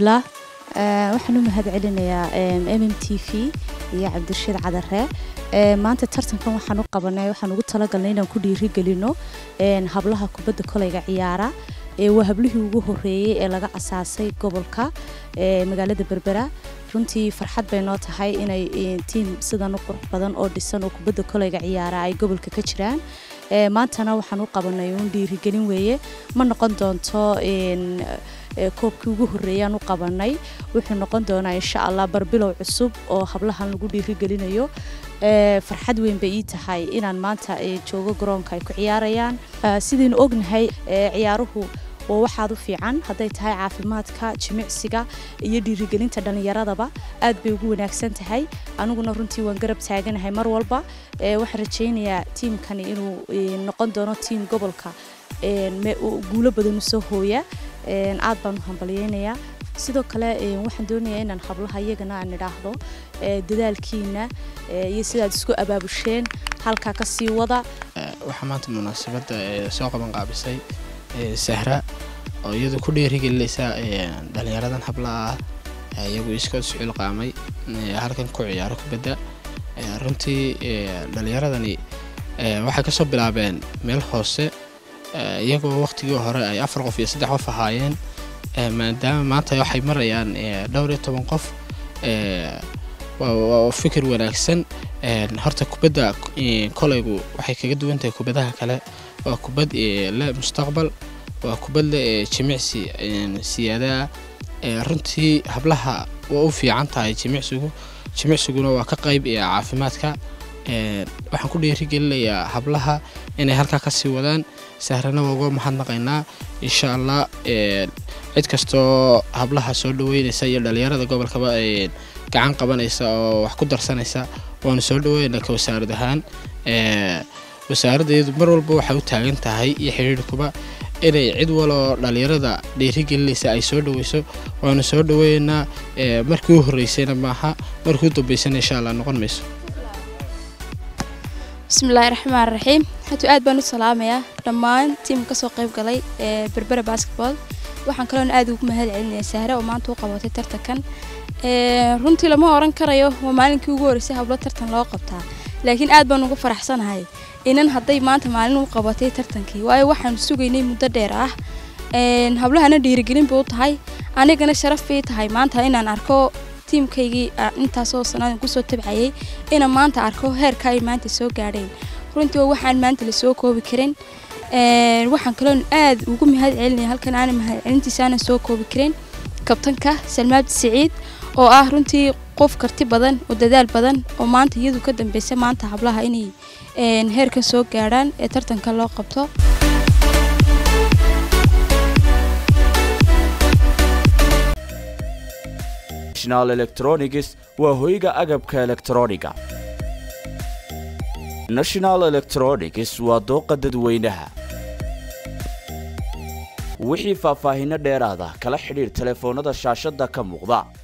bismillaah waxaan u mahad celinayaa m m t v iyo cabdirashiid cadare maanta tartankan waxaan u qabanay waxaan ugu talagalnay inaan ku dhiirigelino hablaha kubadda koleyga ciyaara waa hablihii ugu horeeyey ee laga asaasay gobolka magaalada berbera runtii farxad bay noo tahay inay tiim sidan u qurux badan oo dhisan oo kubadda koleyga ciyaara ay gobolka ka jiraan maantana waxaan u qabanay uun dhiirigelin weeye ma noqon doonto koobkii ugu horreeyaan u qabanay wuxuu noqon doonaa insha allah barbilow cusub oo hablahan lagu dhiirigelinayo farxad weyn bay ii tahay inaan maanta joogo garoonka ay ku ciyaarayaan sidaynu ognahay ciyaaruhu waa waxaad u fiican hadday tahay caafimaadka jimicsiga iyo dhiirigelinta dhallinyaradaba aad bay ugu wanaagsan tahay aniguna runtii waan garab taaganahay mar walba waxaan rajaynayaa tiimkani inuu noqon doono tiim gobolka guulo badan usoo hooya aad baan u hambalyeynayaa sidoo kale waxaan doonayaa inaan hablaha iyagana aan idhaahdo dadaalkiina iyo sidaad isku abaabusheen halkaa ka sii wada waxaa maanta munaasabadda soo qaban qaabisay sahra oo iyadu ku dhiirigelinaysa dhallinyaradan hablaha ah iyagu iskood sucil qaamay halkan ku ciyaaro kubadda runtii dhallinyaradani waxay kasoo bilaabeen meel hoose iyagoo waqtigii hore ay afar qof iyo saddex qof ahaayeen maadaama maanta waxay marayaan dhowr iyo toban qof waa fikir wanaagsan horta kubadda koleygu waxay kaga duwan tahay kubadaha kale waa kubad le mustaqbal waa kubad le jimicsi siyaadaah runtii hablaha waa u fiican tahay jimicsigu jimicsiguna waa ka qayb caafimaadka waxaan ku dhiirigelinayaa hablaha inay halkaa kasii wadaan sahrana waa uga mahadnaqaynaa insha allah cid kastoo hablaha soo dhaweynaysa iyo dhalinyarada gobolkaba gacan qabanaysa oo wax ku darsanaysa waanu soo dhaweynaa ka wasaarad ahaan wasaaradda iyadu mar walba waxay u taagan tahay iyo xidhiirhkuba inay cid waloo dhalinyarada dhiirigelinaysa ay soo dhaweyso waanu soo dhaweynaa markii u horreysayna maaha markii u dambeysana insha allah noqon mayso bismillaahi raxmaan raxiim hatu aad baan u salaamayaa dhammaan tiimka kasoo qayb galay ee berbera basketball waxaan kaloona aad ugu mahad celinaya sahre oo maanta u qabatay tartankan runtii lama oran karayo waa maalinkii ugu horreysay hablo tartan loo qabtaa laakiin aad baan ugu faraxsanahay inan hadday maanta maalin u qabatay tartankii waayo waxaanu sugaynay muddo dheer ah hablahana dhiirigelin bay u tahay anigana sharaf bay tahay maanta inaan arko tiimkaygii intaasoo sannadan kusoo tabcayay inaan maanta arko heerka ay maanta soo gaadheen runtii waa waxaan maanta lasoo koobi karin waxaan kaloon aad ugu mahad celinaya halkan aana mahad celintiisa aanan soo koobi karin kabtanka salmaad siciid oo ah runtii qof karti badan oo dadaal badan oo maanta iyadu ka dambeysa maanta hablaha inay heerkan soo gaadhaan ee tartanka loo qabto national electronics waa hoyga agabka elektrooniga national electronics waa dooqa dadweynaha wixii faahfaahinno dheeraada kala xidhiir telefoonnada shaashadda ka muuqda